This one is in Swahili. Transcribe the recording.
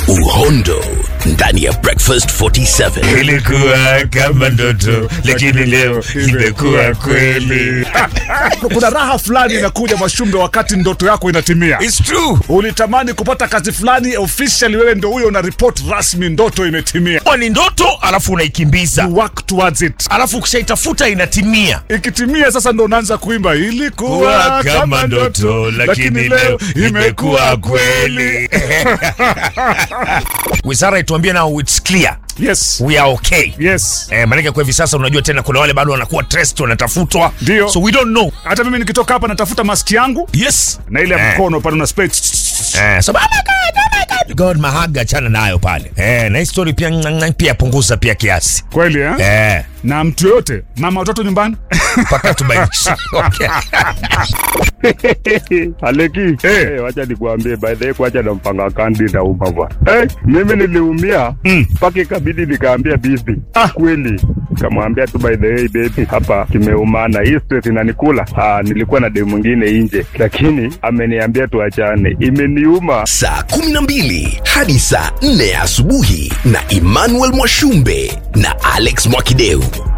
uhondo ndani ya breakfast 47 ilikuwa kama ndoto lakini leo imekuwa kweli kuna raha fulani inakuja Mwashumbe wakati ndoto yako inatimia. It's true. Ulitamani kupata kazi fulani officially, wewe ndio huyo una report rasmi, ndoto imetimia. Kwa ni ndoto alafu unaikimbiza Work towards it. alafu ukishaitafuta inatimia Ikitimia sasa ndo unaanza kuimba ilikuwa kuwa kama ndoto lakini leo imekuwa kweli wizara ituambie nao it's clear Yes. we are okay Yes. Eh, maanake kwa hivi sasa unajua tena kuna wale bado wanakuwa trust wanatafutwa Ndio. so we don't know Hata mimi nikitoka hapa natafuta maski yangu yes na ile ya Eh. mkono pale una spray. Eh, so, oh my God, oh my God. God mahaga chana nayo pale eh, na hii story pia mm, pia punguza pia kiasi Kweli eh? eh, Na mtu yoyote mama watoto nyumbani mpaka tubainishe okay. Aleki, eh, wacha nikuambie by the way, kwacha na mpanga kandi na uma bwana. Eh, mimi niliumia mpaka ikabidi nikaambia bibi ah, kweli kamwambia tu by the way baby, hapa kimeumana, hii stress inanikula. Ah, nilikuwa na demu mwingine nje, lakini ameniambia tuachane, imeniuma. saa 12 hadi saa 4 asubuhi na emmanuel mwashumbe na alex mwakideu